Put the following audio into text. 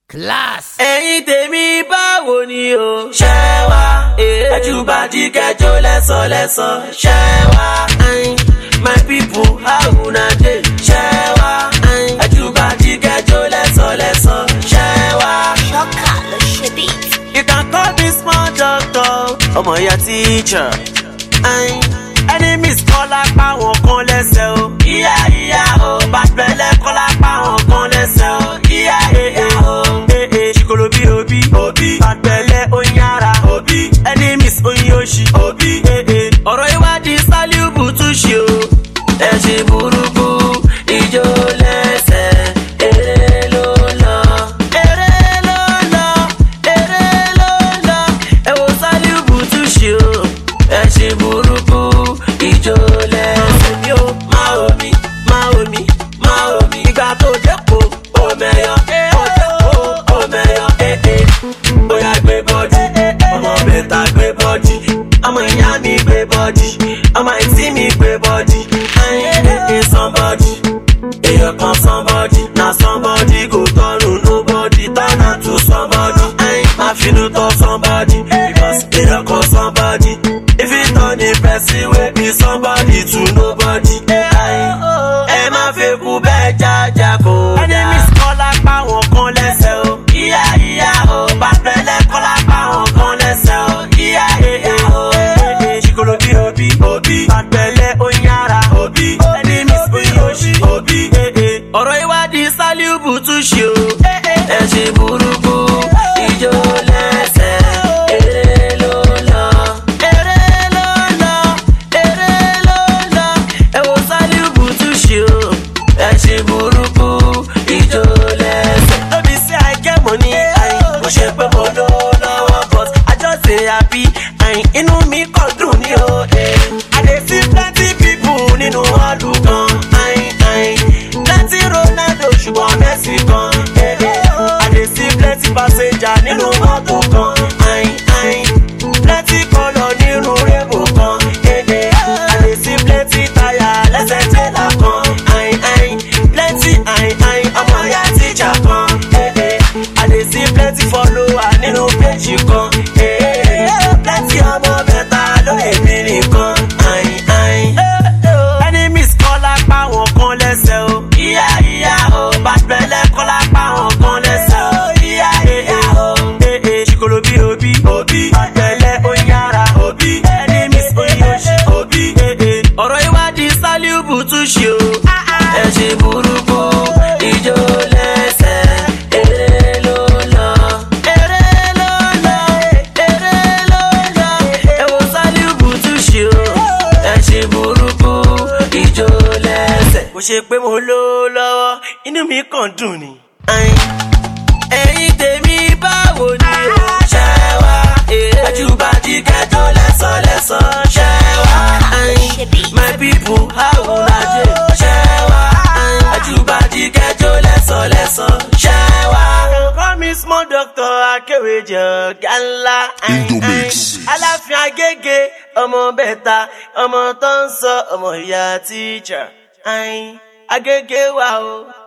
class. ẹ̀yin tèmi báwo ni o. ṣé wá ẹjúbàdí kẹjọ lẹ́sọ̀lẹ́sọ̀. ṣé wá my people how una dey. ṣé wá ẹjúbàdí kẹjọ lẹ́sọ̀lẹ́sọ̀. ṣé wá. Ṣọ́kà ló ṣe beat. you can call me small doctor. ọmọ ìyá teacher. enemies kọ́ lápá wọn kan lẹ́sẹ̀ o. ìyá ìyá o bàtẹ́lẹ̀ kọ́ lápá wọn kan lẹ́sẹ̀ o. ìyá ìyá o. ee ṣìkòlò bí òbí. òbí bàtẹ́lẹ̀ oyin ara. òbí enemies oyin oṣì. òbí ee ọ̀rọ̀ ìwádìí sálíùbù tún ṣe o. ẹ ṣe burúkú ìjó lẹ́sẹ̀ eré ló lọ. eré ló lọ eré ló lọ ẹ wo sálíùbù tún ṣe o. ẹ ṣe burúkú ìjó lẹ́sẹ̀ mi ó máa omi máa omi máa omi. ìgbà tó dẹ́kun omeyọ ó dẹ́kun omeyọ ee bóyá gbé bọ́dì ọmọ bẹ́ta gbé bọ́dì ọmọ ìyá mi gbé bọ́dì ọmọ ìtí mi gbé bọ́dì ẹyin ee somebody èèyàn kan somebody na somebody go turn to nobody turn am to somebody ẹyin máa finú tọ́ somebody because èèyàn kan somebody if you turn a person wey be somebody to nobody ẹyin ẹ má fẹ́ kú bẹ́ẹ̀ jájá kó dá. enemies kọ́ lápá wọn kan lẹ́sẹ̀ o. ìyá ìyá o bàtẹ́lẹ̀ kọ́ lápá wọn kan lẹ́sẹ̀ o. ìyá ìyá o ṣìkòlò bí òbí òbí bàtẹ́lẹ̀ oyin ara òbí enemies oyin oṣì òbí. ọ̀rọ̀ ìwádìí sálíùbù tún ṣe o. ẹ ṣe burúkú ìjó lẹ́sẹ̀ eré ló lọ. eré ló lọ eré ló lọ ẹ wo sálíùbù tún ṣe o. ẹ ṣe burúkú ìjó lẹ́sẹ̀. lóbi sí àìkẹ́mọ̀ ní àyìn kò ṣe pé mo ló lọ́wọ́ but I just dey happy àyìn inú mi kàn dùn ní o. eh. I dey see plenty people nínú ọdún kan àyìn àyìn plenty Ronaldo ṣùgbọ́n Messi kan. eh, eh. I dey see plenty passenger nínú mọ́tò kan àyìn àyìn plenty colour nínú rainbow kan. eh, eh. I dey see plenty tire lẹ́sẹ̀ tẹ́lá kan àyìn àyìn plenty àyìn àyìn ọmọ ìyá tíjà kan. eh, eh. I dey see plenty follower nínú péjì kan. eh, eh. plenty ọmọ mẹ́ta lóye mi nìkan àyìn àyìn. enemies kọ́ lápá wọn kan lẹ́sẹ̀ o. ìyá ìyá o bàtẹ́lẹ̀ kọ́ lápá wọn kan lẹ́sẹ̀ o. ìyá ìyá o. ee ṣìkòlò bí òbí òbí bàtẹ́lẹ̀ oyin ara òbí enemies oyin oṣì òbí. ọ̀rọ̀ ìwádìí sálíùbù tún ṣe o. ẹ ṣe burúkú ìjó lẹ́sẹ̀ eré ló lọ. eré ló lọ eré ló lọ ẹ wo sálíùbù tún ṣe o. ẹ ṣe burúkú ìjó lẹ́sẹ̀. kò ṣe pé mo ló lọ́wọ́ inú mi kàn dùn ni. ẹ̀yin tèmi báwo ni o. ṣé wá ẹjúbàdí kẹjọ lẹ́sọ̀lẹ́sọ̀ ṣé wá. my people how una dey. ṣé wá ẹjúbàdí kẹjọ lẹ́sọ̀lẹ́sọ̀ ṣé wá. call me small doctor akéwèjọ gánlá. Indomix. aláfin agége ọmọ bẹ́ta ọmọ tó ń sọ ọmọ ìyá tíjà. agége wa o.